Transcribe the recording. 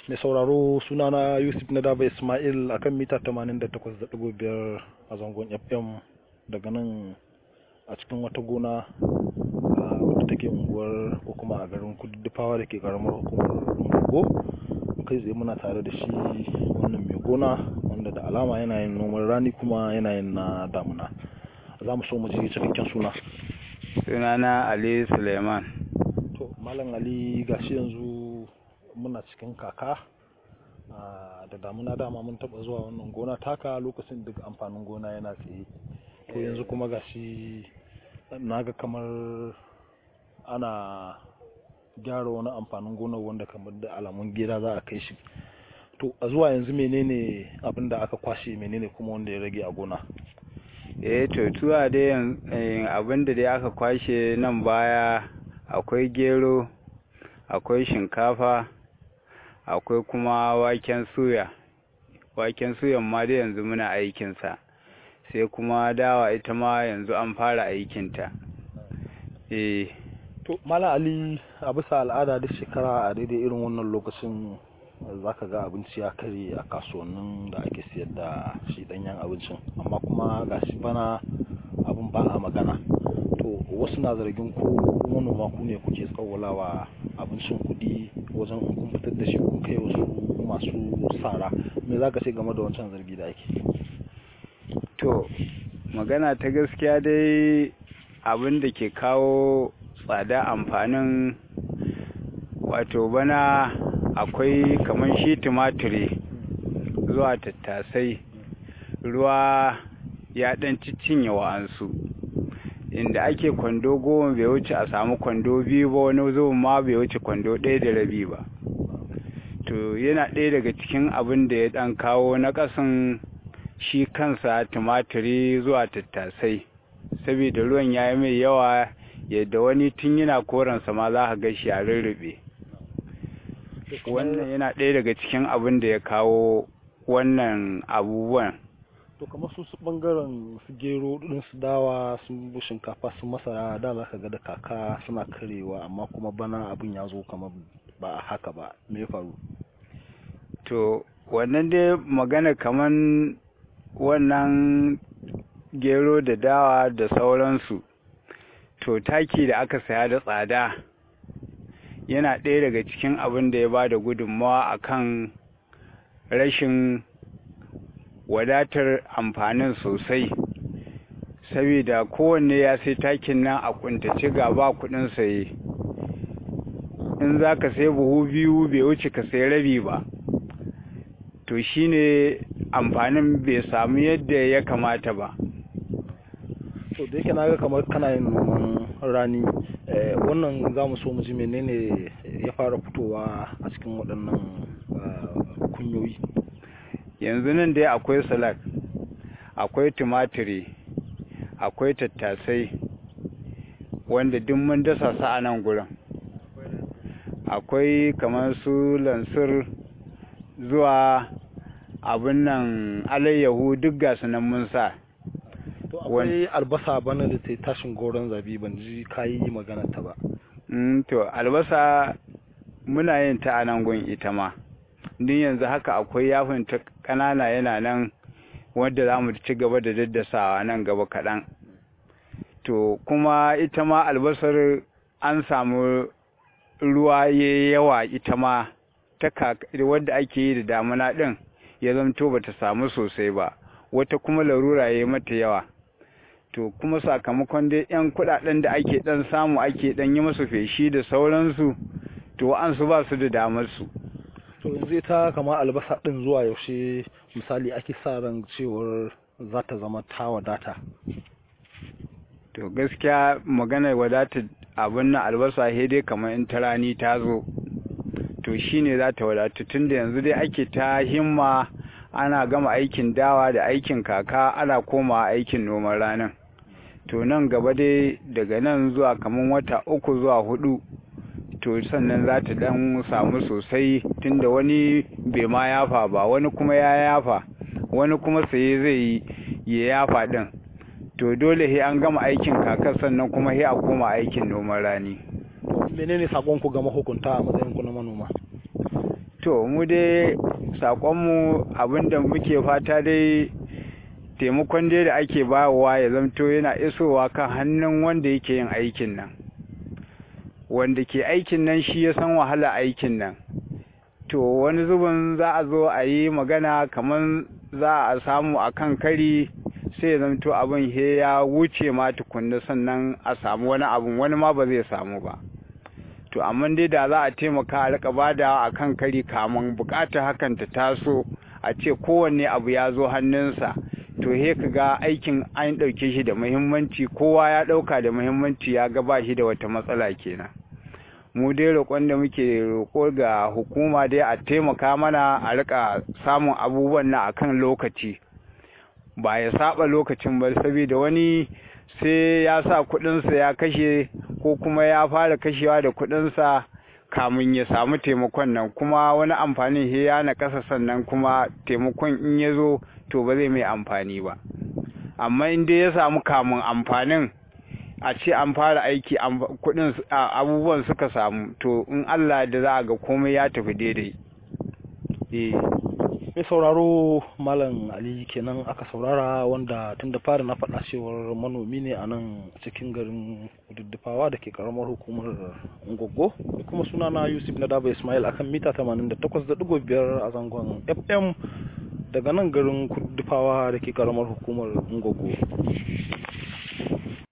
mai sauraro sunana yusuf na daba ismail a kan mita 88.5 a zangon fm daga nan a cikin wata gona wadda take unguwar ko kuma a garin kududdufawa da ke karamar hukumar ungo kai tsaye muna tare da shi wannan mai gona wanda da alama yana yin noman rani kuma yana yin na damuna za mu so mu ji cikakken suna sunana ali suleiman to malam ali gashi yanzu muna cikin kaka da damuna dama mun taba zuwa wannan gona taka lokacin duk amfanin gona yana tsaye to yanzu kuma gashi naga kamar ana gyara wani amfanin gona wanda kamar da alamun gida za a kai shi to a zuwa yanzu menene abin da aka kwashe menene kuma wanda ya rage a gona eh to tuwa dai abin da dai aka kwashe nan baya akwai gero akwai shinkafa akwai kuma waken suya waken suyan ma dai yanzu muna aikinsa sai kuma dawa ita ma yanzu an fara aikinta eh to mala ali a bisa al'ada duk shekara a daidai irin wannan lokacin zaka ga abinci ya kare a kasuwannin da ake siyar da shi danyen abincin amma kuma gashi bana abin ba a magana to wasu na zargin ku manoma ku ne kuke tsawalawa abincin kuɗi wajen in kun fitar da shi kun kai wasu masu sara me za ka ce game da wancan zargi da ake to magana ta gaskiya dai abin da ke kawo tsada amfanin wato bana akwai kamar shi tumatiri zuwa tattasai ruwa ya ɗan cinye wa'ansu inda ake kwando goma bai wuce a samu kwando biyu ba wani zuwan ma bai wuce kwando ɗaya da rabi ba to yana ɗaya daga cikin abin da ya ɗan kawo na ƙasan shi kansa tumatiri zuwa tattasai saboda ruwan ya yi mai yawa yadda wani tun yana koransa ma za ka ga shi a rurrube wannan yana ɗaya daga cikin abin da ya kawo wannan abubuwan to kamar su su bangaren su gero din su dawa su shinkafa su masara da za ka ga da kaka suna karewa amma kuma bana abin ya zo kamar ba haka ba me faru to wannan dai magana kaman wannan gero da dawa da sauransu to taki da aka saya da tsada yana ɗaya daga cikin abin da ya ba da gudunmawa akan rashin wadatar amfanin sosai saboda kowanne ya sai takin nan a kuntace ga ba kudin saye in za ka sai buhu biyu bai wuce ka sai rabi ba to shine amfanin bai samu yadda ya kamata ba to da yake naga kamar kana yin noman rani wannan za mu so mu ji menene ya fara fitowa a cikin waɗannan kunyoyi yanzu nan dai akwai salak akwai tumatiri akwai tattasai wanda duk mun dasa su a nan gurin akwai kamar su lansir zuwa abin nan alayyahu duk gasu nan mun sa to akwai albasa bana da ta tashin goron zabi ban ji kayi magana ta ba to albasa muna yin ta a nan gun ita ma din yanzu haka akwai yafin ta ƙanana yana nan wanda za mu ci gaba da daddasawa nan gaba kaɗan to kuma ita ma albasar an samu ruwa ya yawa ita ma ta wadda ake yi da damuna ɗin ya zamto ba ta samu sosai ba wata kuma larura ya yi mata yawa to kuma sakamakon dai 'yan kuɗaɗen da ake ɗan samu ake ɗan yi masu feshi da sauransu to an su ba su da damar su to yanzu ita kama albasa din zuwa yaushe misali ake sa ran cewar za ta zama ta wadata to gaskiya magana wadata abin na albasa he dai kamar in ta rani ta zo to shine za ta wadata tunda yanzu dai ake ta himma ana gama aikin dawa da aikin kaka ana koma aikin noman ranar to nan gaba dai daga nan zuwa kamar wata uku zuwa hudu to sannan za ta dan samu sosai tunda wani bai ma yafa ba wani kuma ya yafa wani kuma saye zai yi ya yafa din to dole he an gama aikin kakar sannan kuma he a koma aikin noman rani menene sakon ku ga mahukunta a matsayin ku na manoma to mu dai sakonmu abinda muke fata dai taimakon dai da ake bawa ya zamto yana isowa kan hannun wanda yake yin aikin nan wanda ke aikin nan shi ya san wahala aikin nan to wani zubin za a zo a yi magana kamar za a samu a kan kari sai ya zamto abin he ya wuce ma tukunna sannan a samu wani abin wani ma ba zai samu ba to amma dai da za a taimaka a rika bada a kan kari kamun bukatar hakan ta taso a ce kowanne abu ya zo hannunsa to he ka ga aikin an ɗauke shi da muhimmanci kowa ya ɗauka da muhimmanci ya ga ba shi da wata matsala kenan mu dai roƙon da muke roƙo ga hukuma dai a taimaka mana a rika samun abubuwan nan akan lokaci ba ya saba lokacin ba saboda wani sai ya sa kuɗinsa ya kashe ko kuma ya fara kashewa da kuɗinsa kamun ya samu taimakon nan kuma wani amfanin he ya na ƙasa sannan kuma taimakon in ya zo to ba zai mai amfani ba amma in dai ya samu kamun amfanin a ce an fara aiki kudin abubuwan suka samu to in Allah da za a ga komai ya tafi daidai mai sauraro malam ali kenan aka saurara wanda tun da fari na faɗa cewar manomi ne a nan cikin garin duddufawa da ke karamar hukumar ngogo da kuma sunana yusuf na daba ismail akan mita 88.5 a zangon fm daga nan garin kudufawa da ke karamar hukumar ngogo